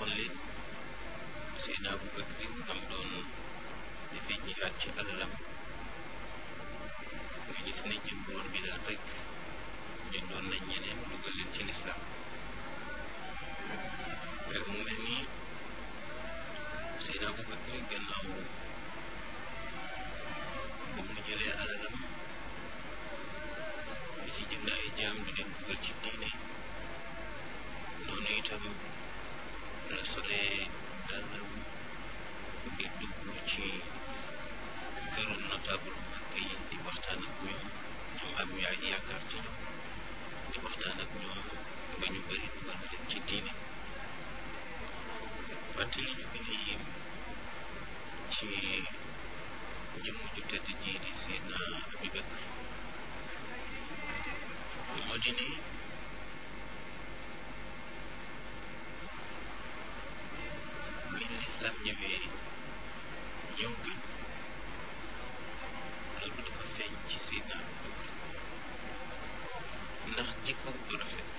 woon leen Seydina Abu Bakri am doon dafay jihaat ci alalam nga gis ne jënd woon bi daal rek jëndoon nañ ñeneen dugal leen ci lislaam mu mel ni Seydina Abu Bakri gannaaw ba mu jëlee alalam di ci jënd ay jaam di leen dugal ci diine noonu itam la solee dàllam di dugg ci këru notable màkk yi di waxtaan ak ñoom ñoom am yaay yaakaar ci ñoom di waxtaan ak ñoom ba ñu bëri dugal leen ci diine wante li ñu gën a yéem ci jëmm ju tedd ji di Seydina Abi Bakr moo di ne bi lislaam ñëwee ñëw gën loolu dafa feeñ ci Seydina Abi Bakr ndax jikko bu rafet